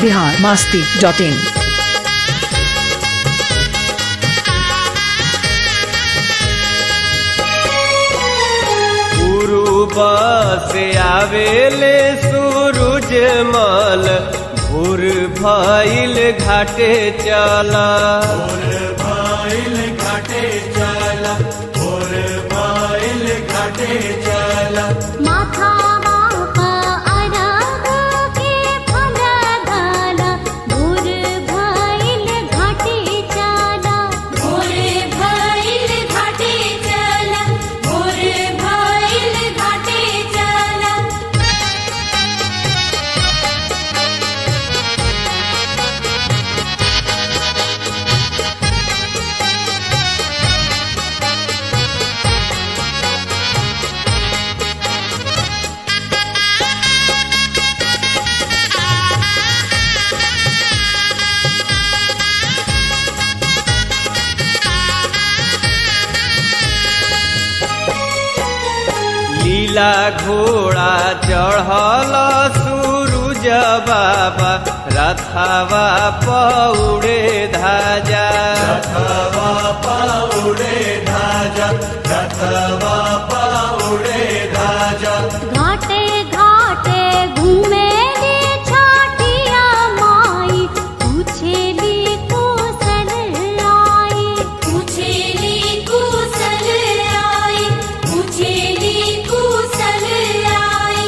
Bihar Masti dot इन पूर्व से आवेले सूरज मल भोर भइल घाटे चला भइल घाटे चला भोर भइल घाटे चला माथा बाप अरग के फल दाना भोर भइल घाटे चला भोर भइल घाटे चला भोर भइल घाटे चला लीला घोड़ा चढ़ल सूरज बाबा रथवा पौड़े धाजा रथवा पाउडे धाजा रथवा पाउडे धाजा घाटे घाटे घूमे रे छाटिया माई पूछेली कुशल आई पूछेली कुशल आई पूछेली कुशल आई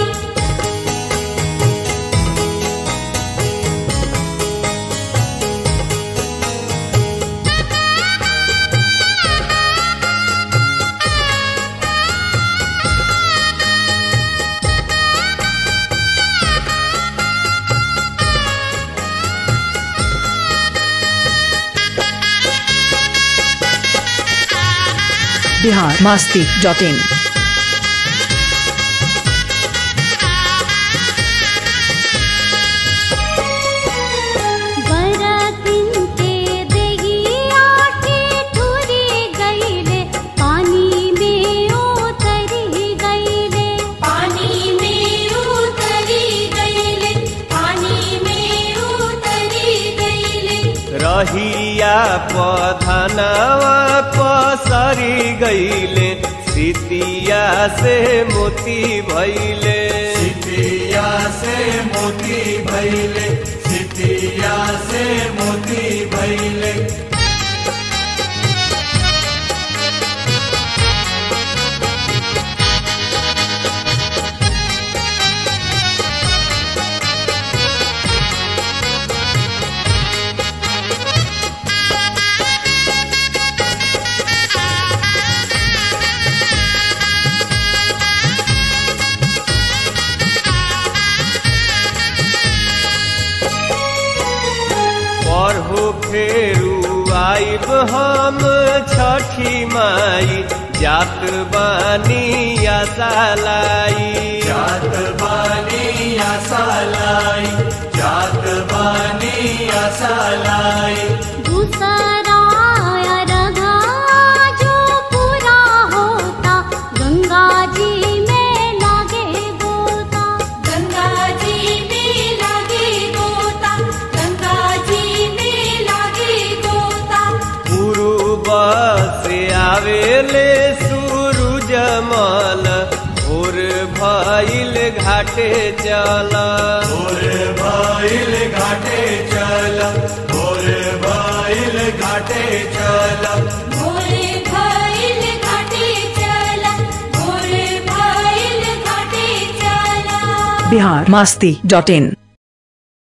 बिहार मास्ती डॉट इन बरतिन के देगी आके ठुरी गईले पानी में उतरी गईले पानी में उतरी गईले पानी में उतरी गईले रहिया पधनवा पसरी गईले सितिया से मोती भैले सितिया से मोती भैले सितिया से मोती भैले पढ़ो फेरू आइब हम छठी माई जात बानी आसालाई जात बानी आसालाई जात बानी आसालाई दूसरा रगा जो पूरा होता गंगा जी में लागे गोता गंगा जी में लागे गोता गंगा जी में लागे गोता पूर्व से आवेले सूरज मल भोर भइल घाटे चला भोर भइल घाटे चला भोर भइल घाटे चला भोरे भइल घाटे चला भोरे भइल घाटे चला बिहार मास्ती डॉट इन